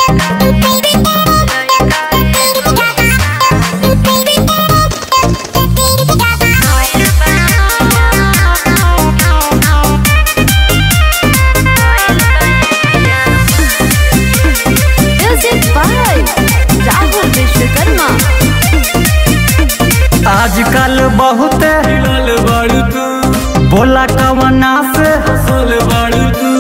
Music by Rahul Vishwakarma. आजकल बहुत हिलल बाड़ू तू बोला कवना से हंसल बाड़ू तू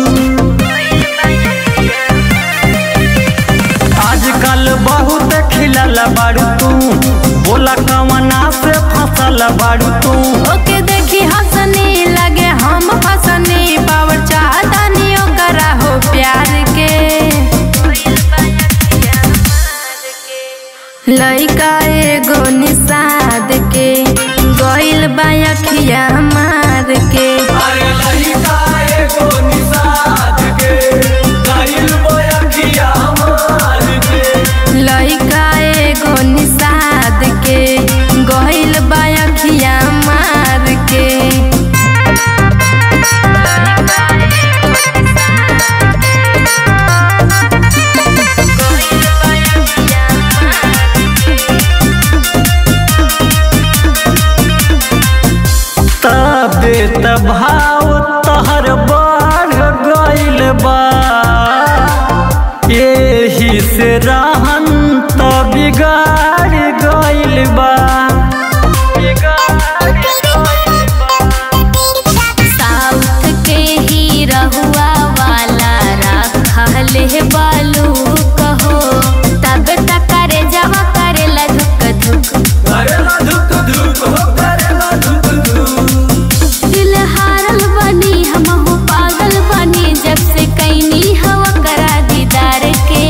आजकल बहुत खिलल बाड़ू तू बोला कवना से फसल बाड़ू तू ओके देखी हंसनी लगे हम फसनी पावर चाहता नहीं ओकरा हो प्यार के लइका एगो निषाद के गइल बा अखिया मार के अरे लइका एगो निषाद के गइल बयखिया मार के लइका एगो निषाद के गइल बा अखिया मार के तबे त भाव तहर बढ़ गइल बा एही से रहन त बिगाड़ गइल बा साउथ के ही रहुआ वाला रखले बालू कहो तब तक करे जवा करेला धुक धुक करेला धुक धुक हो करेला धुक धुक दिल हारल बनी हम हो पागल बनी जब से कैनी हवा करा दीदार के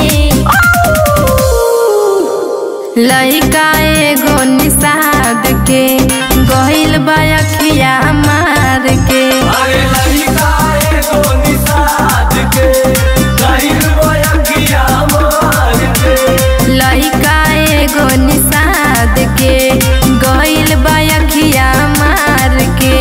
लइका एगो निषाद के गहिल बा अखिया मार के अरे लइका एगो निषाद के गइल बयखिया मार के लइका एगो निषाद के गइल बा अखिया मार के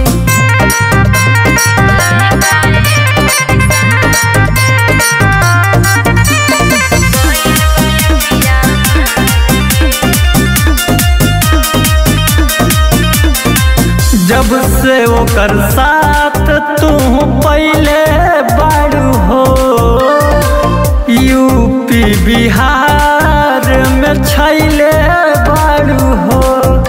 जब से ओकर साथ तू पहले बाड़ू हो यूपी बिहार में छैले बाड़ू हो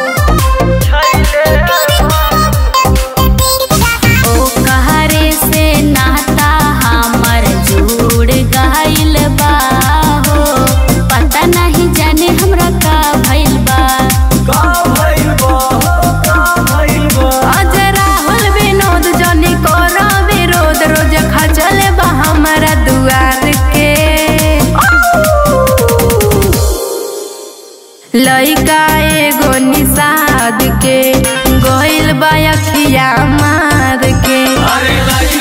ओ कहरे से नाता हमर जुड़ गइल बा हो पता नहीं जाने हमरा का भइल बा का भइल बा हो का भइल बा आज राहुल विनोद जनी करो विरोध रोज खचल बा हमरा दुआर के लइका एगो निषाद के गइल बा अखिया मार के अरे लइका